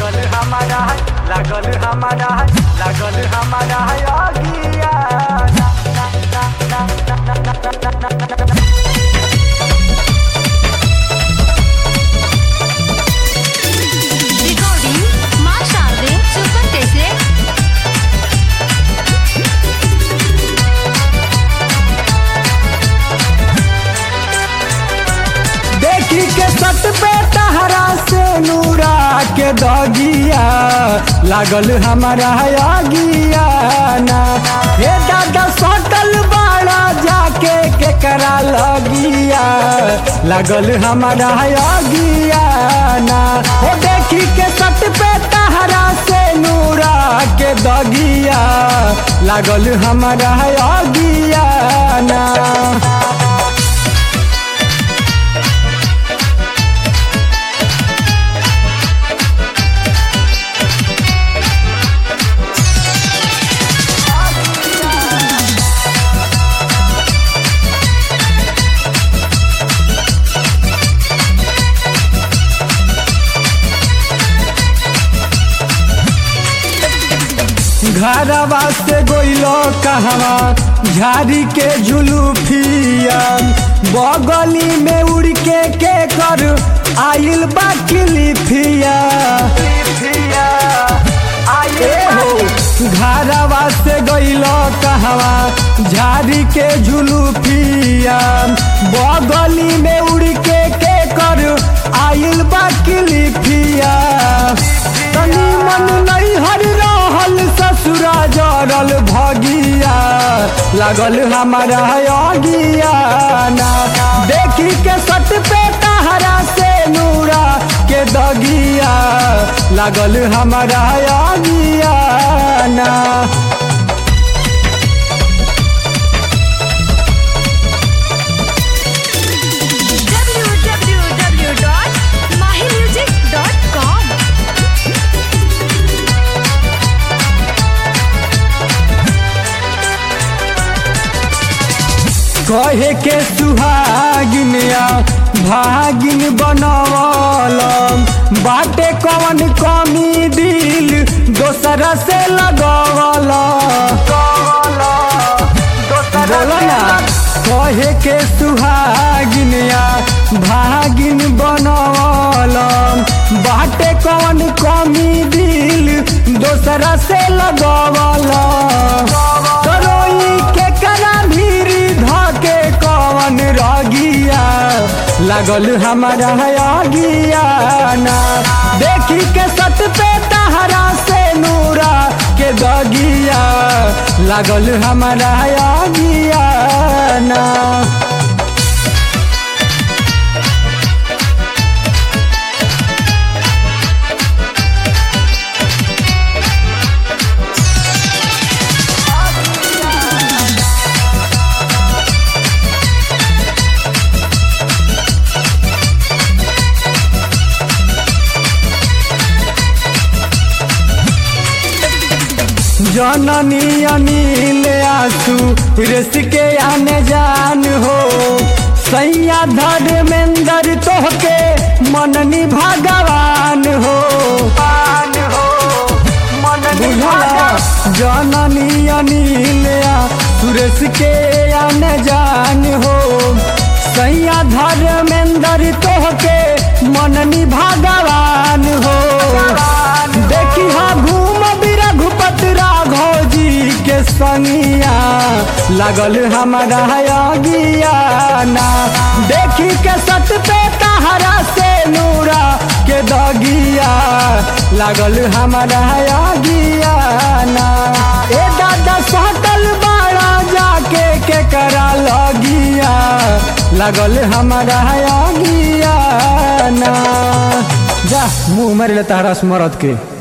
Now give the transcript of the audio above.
लागल हमारा है लागल हमारा है लागल हमारा है आगिया ना, ना, ना, ना, ना, ना, ना, ना, ना, ना, ना। Recording माँ शारदे सुपर कैसे देखी के सट पे तहरा से नूरा के दगिया लागल हमारा आगिया ना हे दादा सटल बाड़ा जाके के करा लगिया लागल हमारा आगिया ना हो देखी के सट पे तहरा से नूरा के दगिया लागल हमारा आगिया ना घरवा से गोइलो कहवा झाड़ी के जुलूफिया बगली में उड़ के के कर आइल बा किलिफिया ए हो घरवा से गइलो कहवा झाड़ी के जुलूफिया बगली में उड़ के के कर आइल बा किलिफिया तनी मन नहीं हर रहल ससुरा जरल भगिया लागल हमारा अगिया ना देखी के सट पे तहरा से नूरा के दगिया लागल हमारा अगिया ना www.mahimusic.com कहे के सुहागिन या भागिन बनवल बाटे कवन कमी दिल दोसरा से लगवल बोलो ना कहे के सुहागिन या भागिन बनवल बाटे कवन कमी दिल दोसरा से लगवल करोई के करा भीरी धके कवन रगिया लागल हमारा आगिया ना देखी के सत पे तहरा से नूरा के दगिया लागल हमारा आगिया ना जननी अनिल आसू रेस के आने जान हो सैया धर्मेंद्र तोहके मननी भगवान हो बुझला जननी अनिल सुरेश के आने जान हो सैया धर्मेंद्र तोहके मननी भगवान हो देखी हाँ घूम बिरा घुपत राघव जी के संगिया लगल हमारा अगिया ना देखी के सत पे तहरा से नूरा के दगिया लागल हमारा अगिया ना ए दादा सटल बाड़ा जाके के करा लगिया लागल हमारा अगिया ना जा मुंह मारे तारा स्मरत के